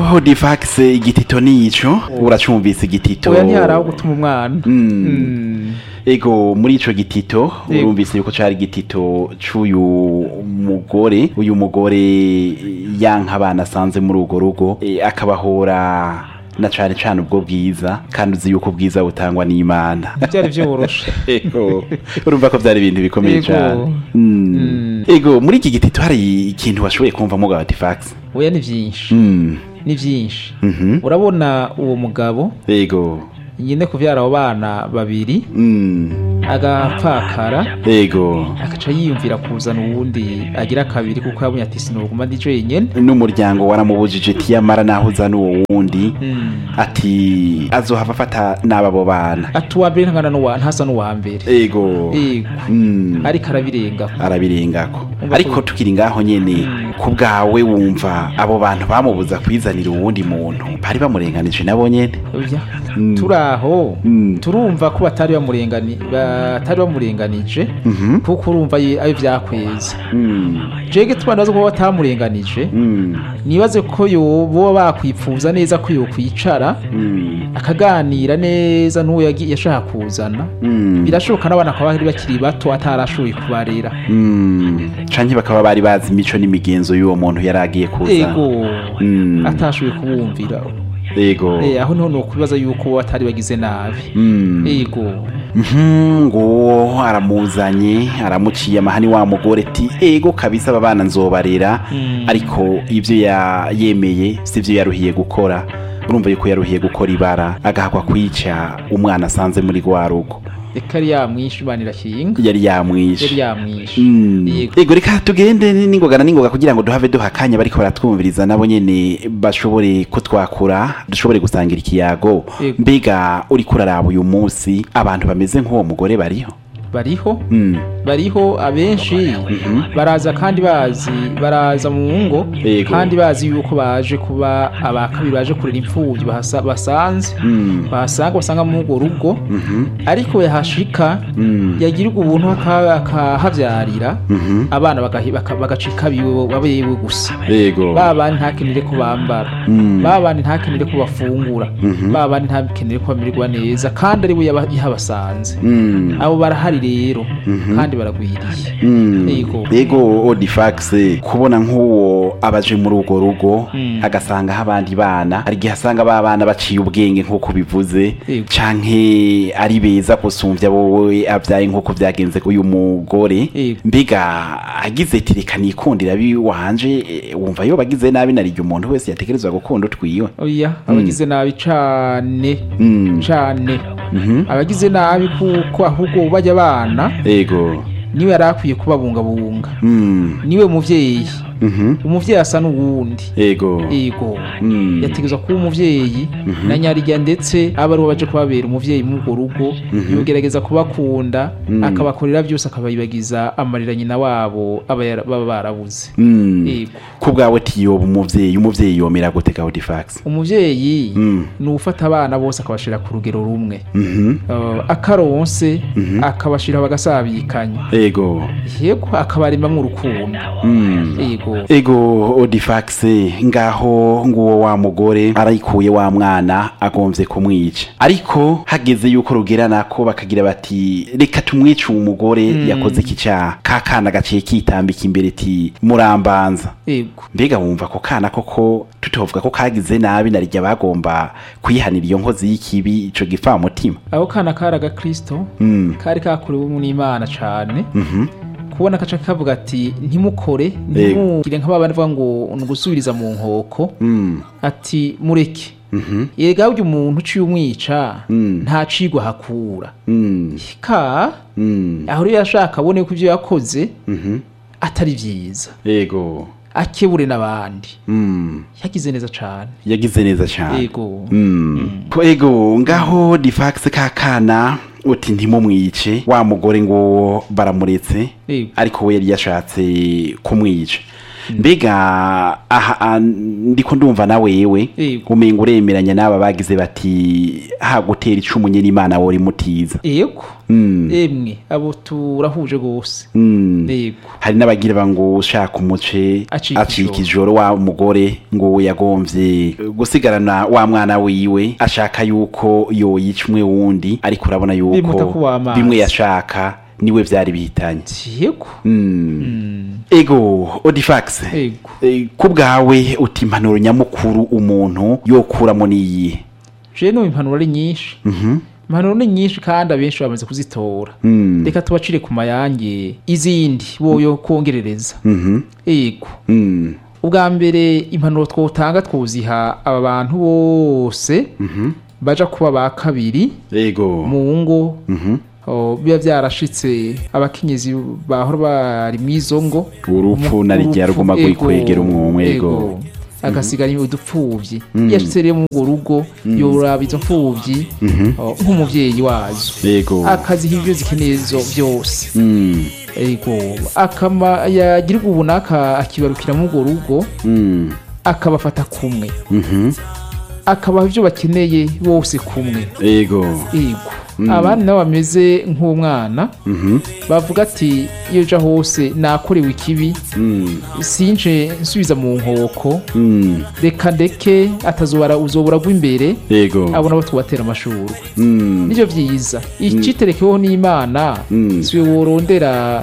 difax igitito nico uracumvise igitito oya ntiharaho gutuma umwana Mm. ego muri ico gitito Yego. urumvise yuko cari igitito c'uyu mugore uyu mugore yanka abana asanze muri urwo rugo e, akabahora na cane cane ubwo bwiza kandi uzi yuko ubwiza butangwa n'imana byari byoroshe ego urumva ko byari ibintu bikomeye Ego. cane Mm. Mm. ego muri iki gitito hari ikintu washoboye kumvamo ga difax oya ni byinshi Mm. ni byinshi Mhm. urabona uwo mugabo ego nyine kubyara abo bana babiri Mm. agapfakara ego agaca yiyumvira kuzana uwundi agira kabiri kuko yabonye ati sinoguma ndi jenyine n'umuryango waramubujije tiyamara naho uzana uwo wundi Mm. ati azohava afata n'ababo bana ati uwa mbere ntangana n'uwa ntasa n'uwa mbere ego yego Mm. ariko arabirenga arabirengako Umva ariko ko- tukiri ngaho nyene ku bwawe wumva abo bantu bamubuza kwizanira uwundi muntu bari bamurenganije nabo nyene Oya. Mm. turi aho Mm. turumva ko batari bamurengani batari bamurenganije Mhm. kuko urumva ye- ayo byakweza Mm. jege tubandaza ko batamurenganije Mm. nibaze ko yo boba bakwipfuza neza ko yokwicara Mm. akaganira neza n'uwo yagi- yashaka kuzana Mm. birashoboka n'abana bakaba bari bakiri bato atarashoboye kubarera Mm. canke bakaba bari bazi imico n'imigenzo y'uwo muntu yari agiye kuza ego Mm. atashoboye kubumvira ego Eh, aho niho nokwibaza yuko bo batari bagize nabi Mm. ego Mhm, ngo aramuzanye aramuciye amahani wa mugore ati ego kabisa aba bana nzobarera Mm. ariko ibyo ya- yemeye sivyo yaruhiye gukora urumva yuko yaruhiye gukora ibara agahakwa kwica umwana asanze muri rwa rugo reka yari yamwishe imana irakinga yari yamwishe yari yamwishe Mm. Yego. ego reka tugende n'ingoga na n'ingoga kugira ngo duhave duha akanya bariko baratwumviriza nabo nyene bashobore kutwakura dushobore gusangira ikiyago Yego. mbega uriko uraraba uyu munsi abantu bameze nk'uwo mugore bariho bariho Mm. bariho abenshi baraza kandi bazi baraza mu ngo Yego. kandi bazi yuko baje kuba abakabiri baje kurera imfubyi bahasa- basanze Mm. bahasanga basanga muri urwo rugo Mhm. ariko yahashika Mm. yagirirwa ubuntu aka- akahavyarira Mhm. abana bagahi- baka- bagacika biwe babewe gusa Yego. ba bandi ntakenere ko bambara Mm. ba bandi ntakenere ko bafungura Mhm. ba bandi ntakenere ko bamererwa neza kandi ari we yaba- yahabasanze Mm. abo barahari rero Mhm. kandi baragwiriye Mm. Yego. Yego Odifax kubona nk'uwo abaje muri urwo rugo Mm. agasangaho abandi bana hari igihe asanga ba bana baciye ubwenge nk'uko bivuze Yego. canke ari beza gusumvya wowe abyaye nk'uko byagenze uyu mugore Yego. mbega agize ati reka nikundira biwanje eh, wumva yo bagize nabi narirya umuntu wese yategerezwa gukunda utwiwe oya abagize nabi cane Mm. cane Mhm. abagize nabi kuko ahubwo bajya abana Yego. niwe yari akwiye kubabungabunga Mm. niwe muvyeyi Mhm. umuvyeyi asa n'uwundi Yego. ego Mm. yategezwa kuba umuvyeyi na nyarya ndetse aba ari baje kubabera umuvyeyi muri urwo rugo yogerageza kubakunda akabakorera byose akabayibagiza amarira nyina wabo aba yara- baba barabuze Mm. Yego. ku bwawe tiyoba umuvyeyi umuvyeyi yomera gute ga Odifax umuvyeyi Mm. ni ufata abana bose akabashira ku rugero rumwe Mhm. Uh, akaronse akabashira bagasabikanya Ego. yego akabaremamwo urukundo Mm. yego Ego Odifax ngaho nguwo wa mugore arayikuye wa mwana agomvye kumwica ariko hageze yuko rugera nako bakagira bati reka tumwice uwo mugore yakoze iki cyaha ka kana gaciye kitambika imbere ti murambanza yego mbega wumva ko kana koko tutovuga ko kagize nabi narirya bagomba kwihanira iyo nkozi y'ikibi ico gifamutima aho kana kari agakristo Mm. kari kakorewe n'imana cane Mhm. kubona kaca kavuga ati ntimukore ntimugire nk'ababandi bavuga ngo ni ugusubiriza mu nkoko Mm. ati mureke Mhm. yega burya umuntu uciye umwica Mm. nta cigwa hakura Mm. ka Mm. aho rero yashaka abone ko ivyo yakoze Mhm. atari vyiza Ego. akebure n'abandi Mm. yagize neza cane yagize neza cyane yego Mm. Ko ego ngaho difax ka kana uti ntimumwice wa mugore ngo baramuretse Yego. ariko we yari yashatse kumwica mbega aha ah, ndiko ndumva na wewe Yego. umenga uremeranya n'aba bagize bati ha gutera icumu nyene imana wori mutiza yego Mm. emwe abo turahuje rwose Mm. yego hari n'abagira ngo ushaka umuce Acika acika ijoro. ijoro wa mugore ngo yagomvye gusigarana wa mwana wiwe ashaka yuko yoyica umwe wundi ariko urabona Bimuta yuko kuba amazi. bimwe yashaka niwe vyari bihitanye yego Mm. ego odifax yego Eh, ku bwawe uti impanuro nyamukuru umuntu yokuramo niyihe je no impanuro ari nyinshi impanuro ni nyinshi kandi abenshi bamaze kuzitora Mm. reka tubacire ku mayange izindi boyo kongerereza Mhm. yego Mm. ubwa mbere impanuro twotanga twuziha aba bantu bose baja kuba ba kabiri ego mu ngo Mhm. o, biba vyarashitse abakenyezi bahora bari mwizo ngo urupfu na rya Urupfu, ruguma ego, kwegera umwumwe ego agasigara udupfuvyi iyo ashitse rero muri urwo rugo yoraba izo mfuvyi o, nk'umuvyeyi wazo ego akaziha ivyo zikeneye zo vyose Mm. ego akama yagira ubu naka akibarukira muri urwo rugo Mm. akabafata kumwe Mhm. akabaha ivyo bakeneye bose kumwe ego ego abandi nabo bameze nk'umwana Mhm. bavuga ati iyo uja hose nakorewe ikibi Mm. sinje nsubiza mu nkoko Mm. reka ndeke atazobara uzobura rw'imbere ego abona abo tubatera amashurwe Mm. nivyo vyiza iciterekeho n'imana Mm. siwe worondera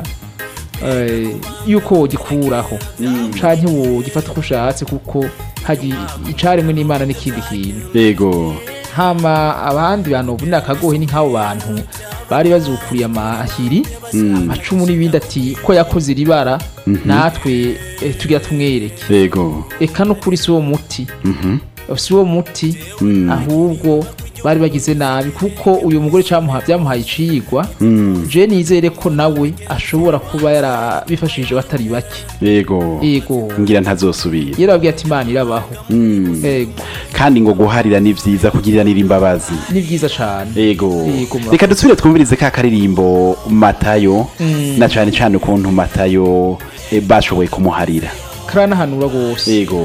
eh, yuko wogikuraho canke wogifata uko ushatse kuko hari icaremwe n'imana n'ikindi kintu ego hama abandi bantu bubunira akagohe ni nk'abo bantu bari bazukuriye amahiri amacumu n'ibindi ati ko yakoze iri bara natwe eh, tugira tumwereke ego eka no kuri si wo muti Mhm. si wo muti Mm. ahubwo bari bagize nabi kuko uyu mugore camuha byamuhaye icigwa Mm. je nizere ko nawe ashobora kuba yarabifashije batari bake ego yego ngira ntazosubira yarababwiye ati imana irabaho Mm. yego kandi ngo guharira ni vyiza kugiriranira imbabazi ni vyiza cane ego Yego, murakoze. reka dusubire twumvirize ka karirimbo matayo Mm. na cane cane ukuntu matayo eh, bashoboye kumuharira karanahanura rwose ego